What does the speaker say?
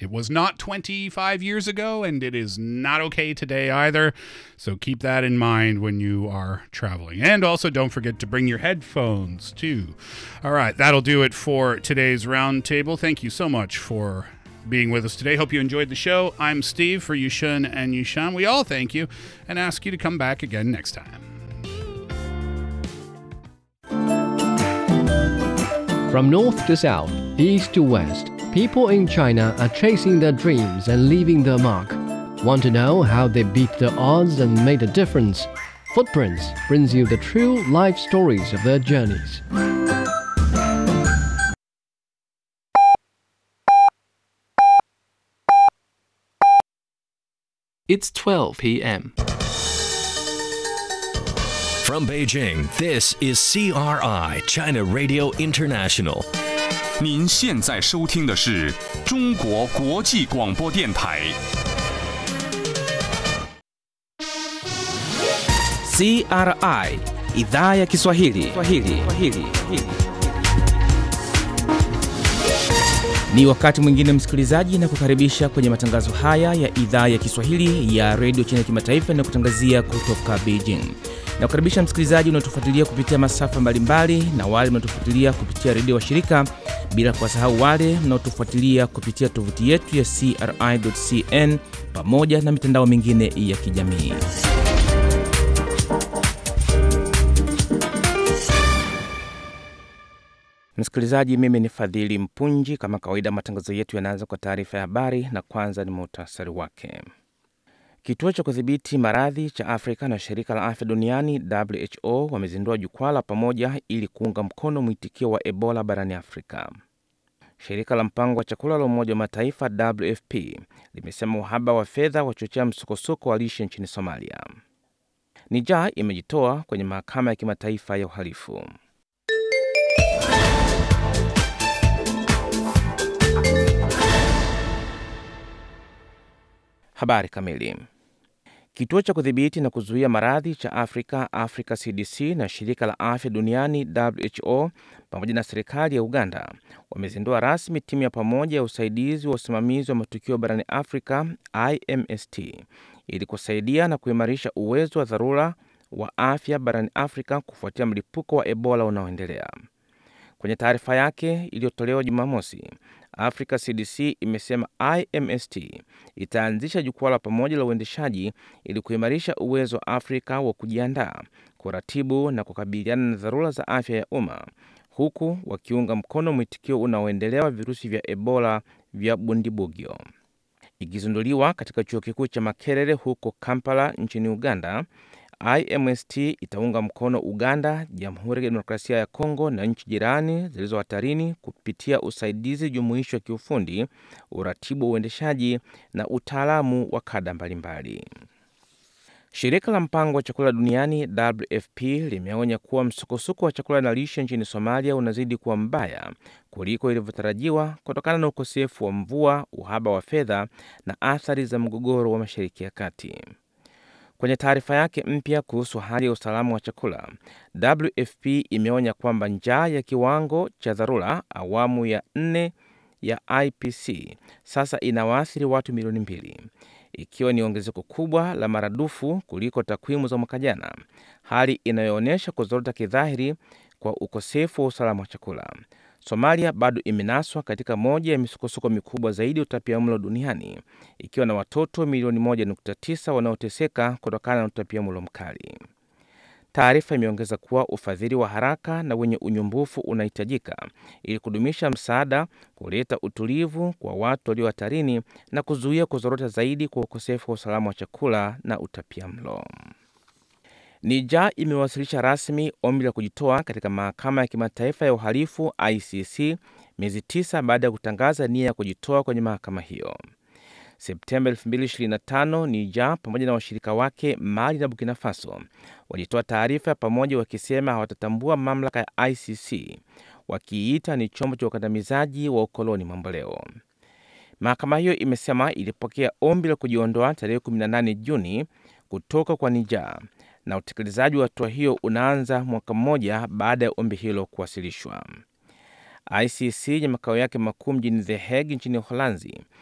It was not 25 years ago, and it is not okay today either. So keep that in mind when you are traveling. And also, don't forget to bring your headphones too. All right, that'll do it for today's roundtable. Thank you so much for being with us today. Hope you enjoyed the show. I'm Steve for Yushun and Yushan. We all thank you and ask you to come back again next time. From north to south, east to west, people in China are chasing their dreams and leaving their mark. Want to know how they beat the odds and made a difference? Footprints brings you the true life stories of their journeys. It's 12 p.m. From Beijing, this is CRI, China Radio International. 您现在收听的是中国国际广播电台。 CRI idhaa ya Kiswahili. Kiswahili. Kiswahili. Ni wakati mwingine msikilizaji, na kukaribisha kwenye matangazo haya ya idhaa ya Kiswahili ya redio China Kimataifa inayokutangazia kutoka Beijing. Na kukaribisha msikilizaji unaotufuatilia kupitia masafa mbalimbali na wale mnaotufuatilia kupitia redio washirika, bila kuwasahau wale mnaotufuatilia kupitia tovuti yetu ya CRI.cn pamoja na mitandao mingine ya kijamii. Msikilizaji, mimi ni Fadhili Mpunji. Kama kawaida, matangazo yetu yanaanza kwa taarifa ya habari, na kwanza ni muhtasari wake. Kituo cha kudhibiti maradhi cha Afrika na shirika la afya duniani WHO wamezindua jukwaa la pamoja ili kuunga mkono mwitikio wa Ebola barani Afrika. Shirika la mpango wa chakula la Umoja wa Mataifa WFP limesema uhaba wa fedha wachochea msukosuko wa lishe nchini Somalia. Niger imejitoa kwenye mahakama ya kimataifa ya uhalifu. Habari kamili. Kituo cha kudhibiti na kuzuia maradhi cha Afrika, Africa CDC, na shirika la afya duniani WHO pamoja na serikali ya Uganda wamezindua rasmi timu ya pamoja ya usaidizi wa usimamizi wa matukio barani Afrika, IMST, ili kusaidia na kuimarisha uwezo wa dharura wa afya barani Afrika kufuatia mlipuko wa Ebola unaoendelea. Kwenye taarifa yake iliyotolewa Jumamosi, Africa CDC imesema IMST itaanzisha jukwaa la pamoja la uendeshaji ili kuimarisha uwezo wa Afrika wa kujiandaa, kuratibu na kukabiliana na dharura za afya ya umma, huku wakiunga mkono mwitikio unaoendelea wa virusi vya Ebola vya Bundibugyo. Ikizinduliwa katika chuo kikuu cha Makerere huko Kampala nchini Uganda, IMST itaunga mkono Uganda, Jamhuri ya Kidemokrasia ya Kongo na nchi jirani zilizo hatarini kupitia usaidizi jumuishi wa kiufundi, uratibu wa uendeshaji na utaalamu wa kada mbalimbali. Shirika la mpango wa chakula duniani WFP limeonya kuwa msukosuko wa chakula na lishe nchini Somalia unazidi kuwa mbaya kuliko ilivyotarajiwa kutokana na ukosefu wa mvua, uhaba wa fedha na athari za mgogoro wa Mashariki ya Kati. Kwenye taarifa yake mpya kuhusu hali ya usalama wa chakula, WFP imeonya kwamba njaa ya kiwango cha dharura awamu ya nne ya IPC sasa inawaathiri watu milioni mbili, ikiwa ni ongezeko kubwa la maradufu kuliko takwimu za mwaka jana, hali inayoonyesha kuzorota kidhahiri kwa ukosefu wa usalama wa chakula. Somalia bado imenaswa katika moja ya misukosuko mikubwa zaidi ya utapiamlo duniani ikiwa na watoto milioni 1.9 wanaoteseka kutokana na utapiamlo mkali. Taarifa imeongeza kuwa ufadhili wa haraka na wenye unyumbufu unahitajika ili kudumisha msaada, kuleta utulivu kwa watu walio hatarini na kuzuia kuzorota zaidi kwa ukosefu wa usalama wa chakula na utapiamlo. Niger imewasilisha rasmi ombi la kujitoa katika mahakama ya kimataifa ya uhalifu ICC miezi tisa baada ya kutangaza nia ya kujitoa kwenye mahakama hiyo. Septemba 2025, Niger pamoja na washirika wake Mali na Burkina Faso walitoa taarifa ya pamoja wakisema hawatatambua mamlaka ya ICC, wakiita ni chombo cha ukandamizaji wa ukoloni mamboleo. Mahakama hiyo imesema ilipokea ombi la kujiondoa tarehe 18 Juni kutoka kwa Niger na utekelezaji wa hatua hiyo unaanza mwaka mmoja baada ya ombi hilo kuwasilishwa. ICC yenye makao yake makuu mjini The Hague nchini Uholanzi